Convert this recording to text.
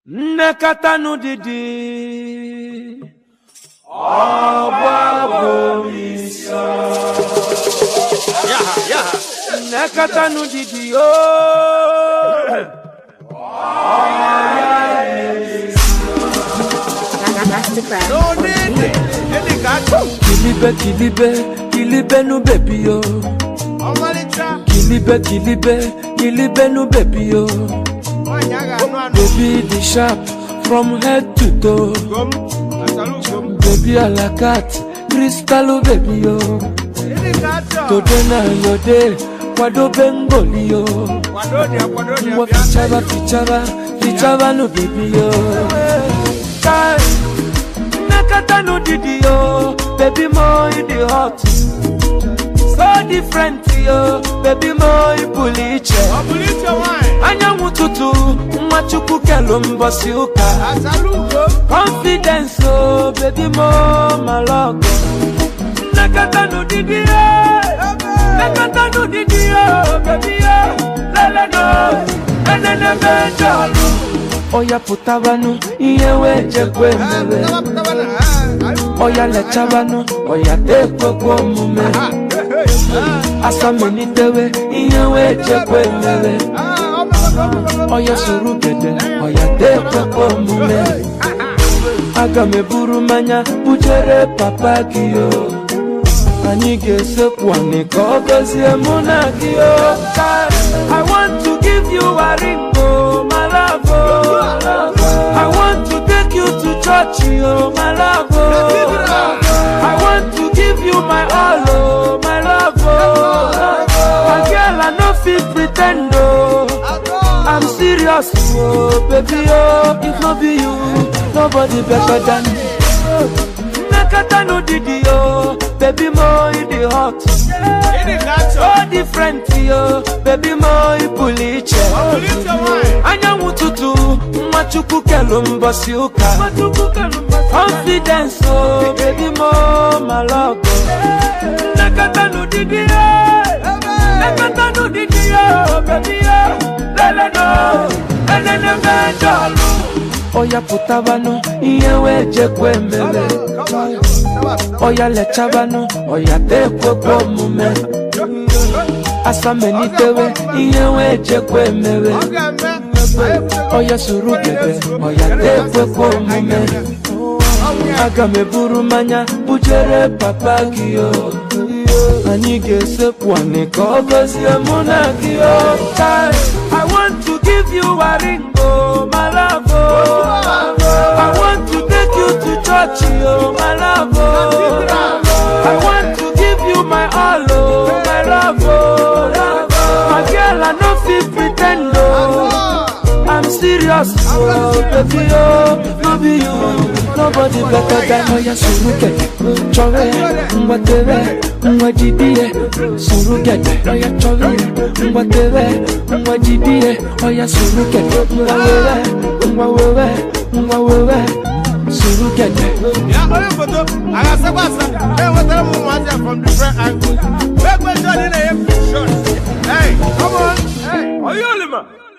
nnekọta n'ụdịdị Yaha, yaha. nnekọta n'ụdịdị yoo Masterclass. No need. Any gato. kilibe kilibe kilibe nu bebi yo Ọmalịcha. kilibe kilibe kilibe nu bebi yo Nwaanyị a ga-anụ anụ. baby dị sharp from head to toe Gom. Asalu gom. baby alakat kristalu bebi yo Any gato. tode na yode kwadobe ngoli yo Kwado dị ya, kwado dị ya. ngwa Bịa. fichaba fichaba fichaba nu bebi yo Kai, nnekọta n'ụdịdị yo baby mo you dey hot so different yo baby mo ị pụrụ iche Ọ bụrụ iche nwaanyị. anyanwụ ụtụtụ nwa chukwu kelu mbọsị ụka Asalu gom. confidence o baby mo malọgọ nnekọta n'ụdịdị yo nnekọta n'ụdịdị yo baby yo leleno enenebe jọlụ ọya pụtabanụ ihe wee jekwe Ah, mere pụtaba, pụtaba na. Ah, ah. ọya lechabanụ ọya tekwekwe omume Ah, hey, hey. asamelitewe ihe wee jekwe mere Ah, ọ bụrụ, ọ bụrụ, ọ bụrụ. ọya soro gede ọya tekwekwe omume aga m eburu mmanya bujere papa gị o anyị ga-esekwu anị ka ọ gọzie mụ na gị o I want to give you a ring o my love o I want to take you to church o my love o I want to give you my all o my love o my girl I no fit pretend o I'm serious, oh baby, oh if no be you, nobody better than me. Nakata no didi, oh baby, mo you the hot, Any gato. so different, oh baby, mo you puliche. Ọ bụrụ iche nwaanyị. Anyanwụ ụtụtụ, nwa chukwu kelu mbọsị ụka. Confidence, oh baby, mo malọgọ. Nakata no didi, oh. Nakata no didi, oh baby, oh lele no, enene mejọlụ. Ọya pụtabanụ, ihe wee jekwe mere. Ọya lechabanụ, ọya tekwekwe omume. Asamelitewe, ihe wee jekwe mere. Ọ ga-eme. Ọya soro gede, ọya tekwekwe omume. Aga m eburu mmanya bujere papa gị o. Anyị ga-esekwu anị ka ọ gọzie mụ na gị o. Kai, I want to give you a ring o, my love o. I want to take you to church o, my love o. I want to give you my all o, my love o. My girl, I no fit pretend o. I'm serious, oh baby, oh no be you, nobody better than Oya Surugede, chore, ngwatere, ngwajidie, Surugede, Oya chore, ngwatere, ngwajidie, Oya Surugede, ngwawewe, ngwawewe, ngwawewe, Surugede. Ya onye foto a ga-asakwa asa enwetara m ụmụazị a from different angles. Wee kwe shot ị na-enye shot. Hey, come on. Hey, Oyolima.